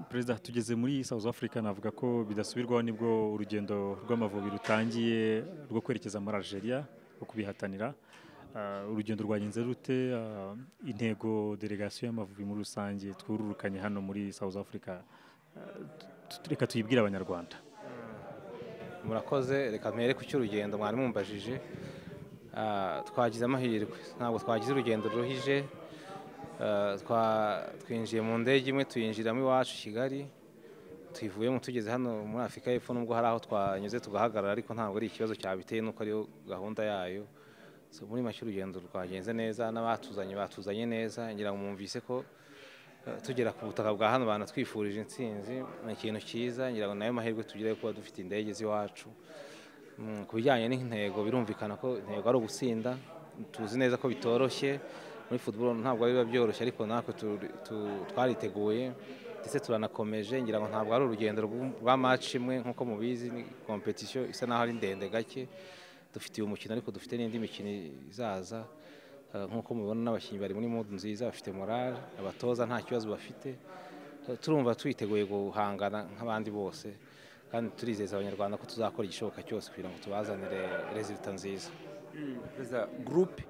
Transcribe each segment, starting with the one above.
perezida tugeze muri south africa navuga ko bidasubirwaho nibwo urugendo rw'amavubi rutangiye rwo kwerekeza muri algeria rwo kubihatanira Ah, urugendo rwagenze rute Ah, intego delegasiyo y'amavubi muri rusange twururukanye hano muri south africa ah, tu- reka tuyibwire abanyarwanda murakoze reka mpere ku cy'urugendo mwari mumbajije Ah, twagize amahirwe ntabwo twagize urugendo ruruhije Ah, twa- twinjiye mu ndege imwe tuyinjiramo iwacu i kigali tuyivuyemo tugeze hano muri afurika y'epfo nubwo hari aho twanyuze tugahagarara ariko ntabwo ari ikibazo cyabiteye nuko ariyo gahunda yayo So, muri make urugendo rwagenze neza n'abatuzanye batuzanye neza ngira ngo mwumvise ko eh, tugera ku butaka bwa hano banatwifurije intsinzi ni ikintu cyiza ngira ngo nayo mahirwe tugire kuba dufite indege z'iwacu Mm, ku bijyanye n'intego birumvikana ko intego ari ugutsinda tuzi neza ko bitoroshye muri football ntabwo biba byoroshye ariko natwe tu- tu- twariteguye ndetse turanakomeje ngira ngo ntabwo ari urugendo rw- rwa match imwe nk'uko mubizi ni competition isa naho ari ndende gake dufite uyu mukino ariko dufite n'indi mikino izaza Eh, nk'uko mubibona n'abakinnyi bari muri mood nziza bafite morale abatoza nta kibazo bafite Eh, turumva twiteguye guhangana nk'abandi bose kandi turizeza abanyarwanda ko tuzakora igishoboka cyose kugira ngo tubazanire rezilita nziza perezida gurupe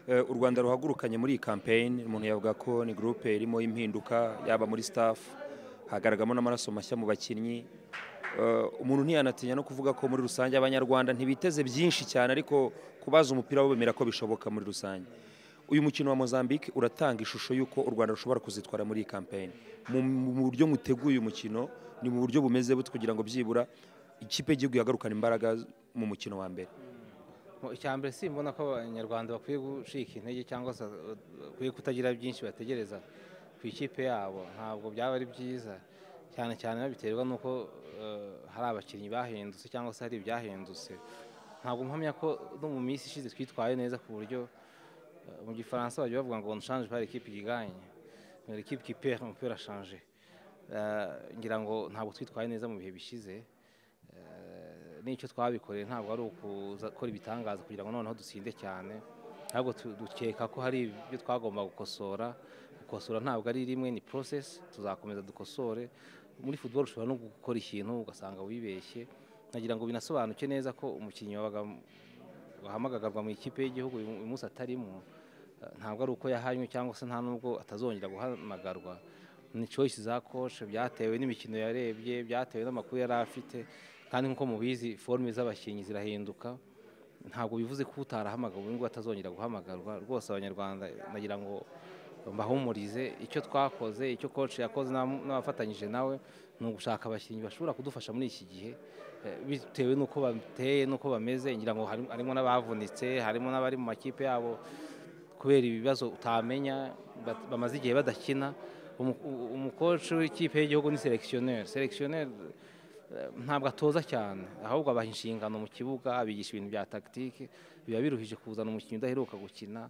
eh, u rwanda ruhagurukanye muri iyi kampeyini umuntu yavuga ko ni gurupe irimo impinduka yaba muri sitafu hagaragamo n'amaraso mashya mu bakinnyi Eh, umuntu ntiyanatinya no kuvuga ko muri rusange abanyarwanda ntibiteze byinshi cyane ariko kubaza umupira bo bemera ko bishoboka muri rusange uyu mukino wa mozambique uratanga ishusho y'uko u rwanda rushobora kuzitwara muri iyi kampeyini mu mu buryo muteguye uyu mukino ni mu buryo bumeze bute kugira ngo byibura ikipe y'igihugu yagarukana imbaraga mu mukino wa mbere Mu- icya mbere simbona ko abanyarwanda bakwiye gucika intege cyangwa se uh, bakwiye kutagira byinshi bategereza ku ikipe yabo ntabwo byaba ari byiza cyane cyane babiterwa n'uko uh, hari abakinnyi bahindutse cyangwa se hari ibyahindutse ntabwo mpamya ko no mu minsi ishize twitwaye neza ku buryo uh, mu gifaransa bajya bavuga ngo nshanje par ekipe igiganye ekipe qui perd umupira ashanje ngira ngo ntabwo twitwaye neza mu bihe bishize Eh, n'icyo twabikoreye ntabwo ari ukuzakora ibitangaza kugira ngo noneho dutsinde cyane ahubwo tu- dukeka ko hari ibyo twagomba gukosora gukosora ntabwo ari rimwe ni process tuzakomeza dukosore muri football ushobora no gukora ikintu ugasanga wibeshye nagira ngo binasobanuke neza ko umukinnyi wabaga wahamagagarwa mu ikipe y'igihugu uyu uyu munsi atarimo eh, ntabwo ari uko yahanywe cyangwa se nta nubwo atazongera guhamagarwa ni choice za coach byatewe n'imikino yarebye byatewe n'amakuru yari afite kandi nk'uko mubizi forume z'abakinnyi zirahinduka ntabwo bivuze ko utarahamagawe ubu ngubu atazongera guhamagarwa rwose abanyarwanda nagira ngo mbahumurize icyo twakoze icyo coach yakoze n'abamu- n'abafatanyije nawe ni ugushaka abakinnyi bashobora kudufasha muri iki gihe eh, bitewe n'uko bateye n'uko bameze ngira ngo hari- harimo n'abavunitse harimo n'abari mu makipe yabo kubera ibibazo utamenya bat- bamaze igihe badakina Umu- u- umukoci w'ikipe y'igihugu ni selekisiyoneri selekisiyoneri eh, ntabwo atoza cyane ahubwo abaha inshingano mu kibuga abigisha ibintu bya tagitike biba biruhije kuzana umukinnyi udaheruka gukina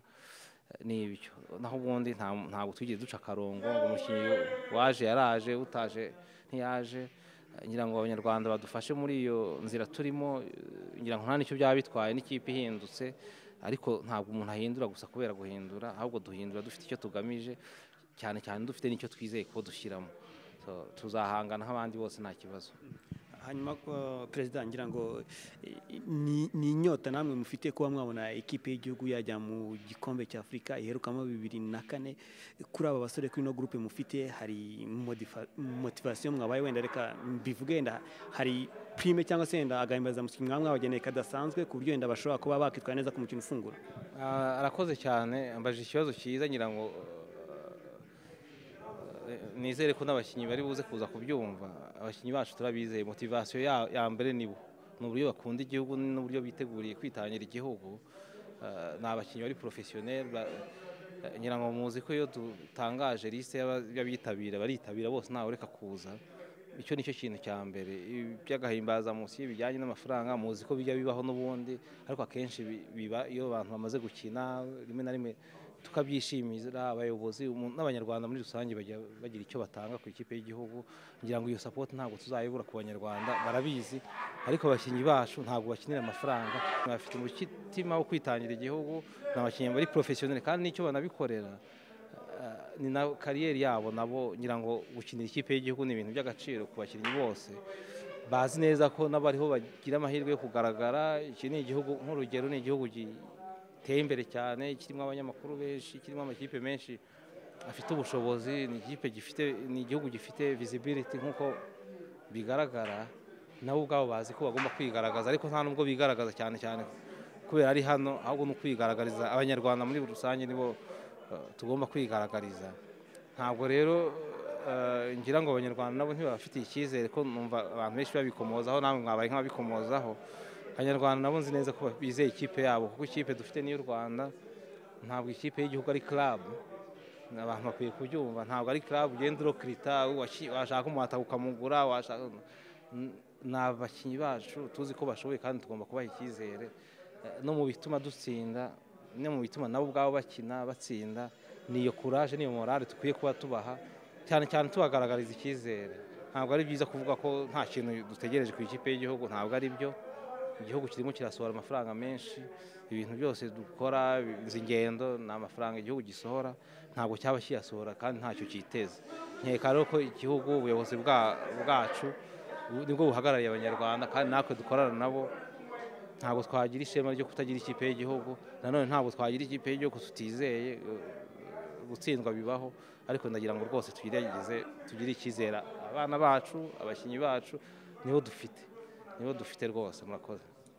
eh, ni ibyo naho ubundi nta- ntabwo twigeze duca akarongo ngo umukinnyi waje yaraje utaje ntiyaje Eh, ngira ngo abanyarwanda badufashe muri iyo nzira turimo eh, ngira ngo nta n'icyo byaba bitwaye n'ikipe ihindutse ariko ntabwo umuntu ahindura gusa kubera guhindura ahubwo duhindura dufite icyo tugamije cyane cyane dufite n'icyo twizeye ko dushyiramo So, tuzahangana nk'abandi bose nta kibazo hanyuma uh, perezida ngira ngo eh, ni ni inyota namwe mufite kuba mwabona ikipe y'igihugu yajya mu gikombe cya afurika iherukamo bibiri na kane kuri aba basore kuri ino gurupe mufite hari modifa- motivasiyo mwabaye wenda reka mbivuge wenda hari prime cyangwa se wenda agahimbazamusyi mwaba mwabageneye kadasanzwe ku buryo wenda bashobora kuba bakitwara neza ku mukino ufungura Ah, arakoze cyane ambaje ikibazo cyiza ngira ngo eh, nizere ko n'abakinnyi bari buze kuza kubyumva abakinnyi bacu turabizeye motivasiyo ya- ya mbere nibo ni uburyo bakunda igihugu n'uburyo biteguriye kwitangira igihugu Ah, ni abakinnyi bari porofesiyoneri ngira ngo muzi ko iyo dutangaje lisite y'aba- y'abitabira baritabira bose ntawe ureka kuza icyo ni cyo kintu cya mbere iby'agahimbazamusi bijyanye n'amafaranga muzi ko bijya bibaho n'ubundi ariko akenshi bi- biba iyo abantu bamaze gukina rimwe na rimwe tukabyishimira abayobozi umu- n'abanyarwanda muri rusange bajya bagira icyo batanga ku ikipe y'igihugu ngira ngo iyo sapoti ntabwo tuzayibura ku banyarwanda barabizi ariko abakinnyi bacu ntabwo bakinira amafaranga bafite umutima wo kwitangira igihugu ni abakinnyi bari porofesiyoneri kandi n'icyo banabikorera ni na kariyeri yabo nabo ngira ngo gukinira ikipe y'igihugu ni ibintu by'agaciro ku bakinnyi bose bazi neza ko n'abariho bagira amahirwe yo kugaragara iki ni igihugu nk'urugero ni igihugu giteye imbere cyane kirimo abanyamakuru benshi kirimo amakipe menshi afite ubushobozi ni ikipe gifite ni igihugu gifite visibility nk'uko bigaragara nabo ubwabo bazi ko bagomba kwigaragaza ariko nta nubwo bigaragaza cyane cyane kubera ari hano ahubwo ni ukwigaragariza abanyarwanda muri rusange nibo eh, tugomba kwigaragariza ntabwo rero eh, ngira ngo abanyarwanda nabo ntibabafitiye icyizere ko numva abantu benshi babikomozaho namwe mwabaye nk'ababikomozaho abanyarwanda nabo nzi neza ko bizeye ikipe yabo kuko ikipe dufite niy'u rwanda ntabwo ikipe y'igihugu ari club abantu bakwiye kubyumva ntabwo ari club ugenda urokirita waki- washaka umuhata ukamugura washaka N- ni abakinnyi bacu tuzi ko bashoboye kandi tugomba kubaha icyizere Eh, no mu bituma dutsinda no mu bituma nabo ubwabo bakina batsinda ni iyo kuraje niyo morale dukwiye kuba tubaha cyane cyane tubagaragariza icyizere ntabwo ari byiza kuvuga ko nta kintu dutegereje ku ikipe y'igihugu ntabwo ari byo igihugu kirimo kirasohora amafaranga menshi ibintu byose dukora izi ngendo ni amafaranga igihugu gisohora ntabwo cyaba kiyasohora kandi ntacyo cyiteza nkeka rero ko igihugu ubuyobozi bwa- bwacu bu- nibwo buhagarariye abanyarwanda kandi natwe dukorana nabo ntabwo twagira ishema ryo kutagira ikipe y'igihugu nanone ntabwo twagira ikipe y'igihugu tutizeye eh, gutsindwa bibaho ariko ndagira ngo rwose tugerageze tugire icyizere abana bacu abakinnyi bacu nibo dufite nibo dufite rwose murakoze